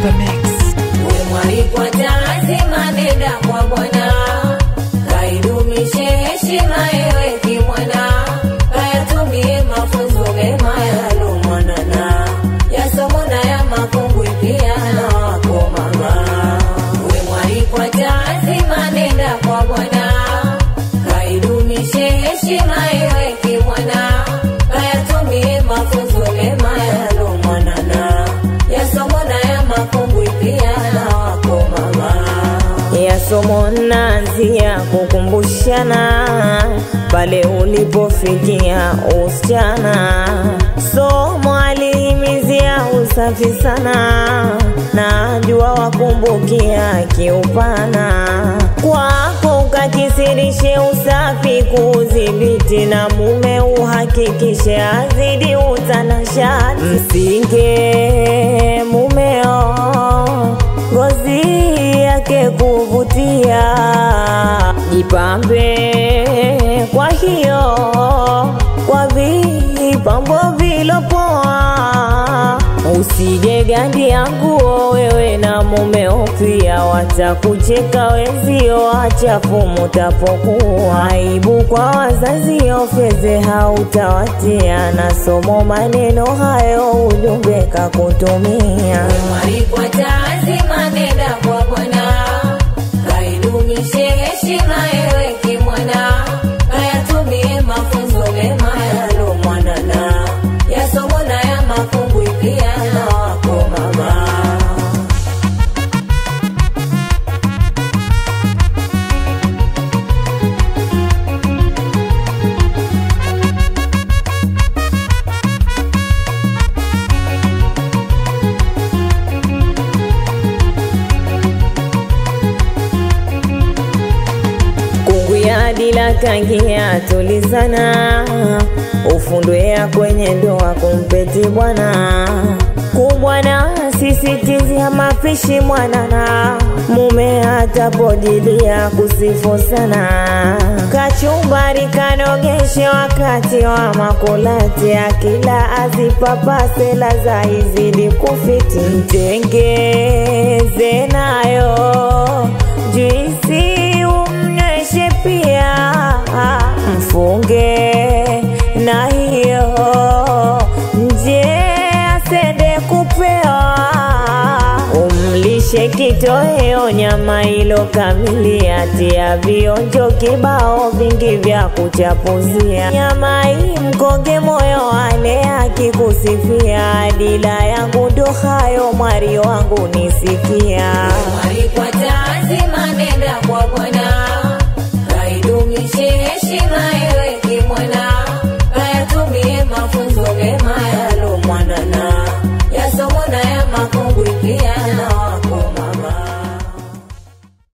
the mix. Umwalikwa lazima nenda kwa Bwana, kaidumishe heshima ewe kimwana, kayatumie mafunzo mema yalomanana, yasomo na ya makongwe pia na wako mama. Umwalikwa lazima nenda kwa Bwana, kaidumishe heshima ewe kimwana, kayatumie mafunzo mema yalomanana, yasomo na ya makongwe pia na wako mama. ya somo naanzia kukumbushana pale ulipofikia usichana. Somo alihimizia usafi sana, najua wakumbukia kiupana kwako, ukakisirishe usafi kuudhibiti, na mume uhakikishe azidi utanashati, msinge mumeo ngozi yake kuvutia, jipambe kwa hiyo kwa vipambo vilopoa, usije gandia nguo wewe na mumeo pia, watakucheka wenzio, achafu mutapokuwa, aibu kwa wazazio, feze hautawatia, na somo maneno hayo ujumbe kakutumia. Mwalikwa lazima nenda kwa Bwana, kaidumishe heshima ewe kimwana, kayatumie mafunzo mema yalomwanana, yasomo na ya makungwi pia na wako mama. kunguya dila kangia tulizana ufundwea kwenye ndoa kumpeti bwana kubwana sisitizia mapishi mwanana mume atapodilia kusifu sana kachumbari kanogeshe wakati wa makulati akila azipapase laza izidi kufiti mtengeze nayo juisi umnyweshe pia mfunge na hiyo nje asende kupewa umlishe kitoweo nyama ilo kamili atia vionjo kibao vingi vya kuchapuzia nyama hii mkonge moyo ale akikusifia dila yangu ndo hayo mwari wangu nisikia Mwalikwa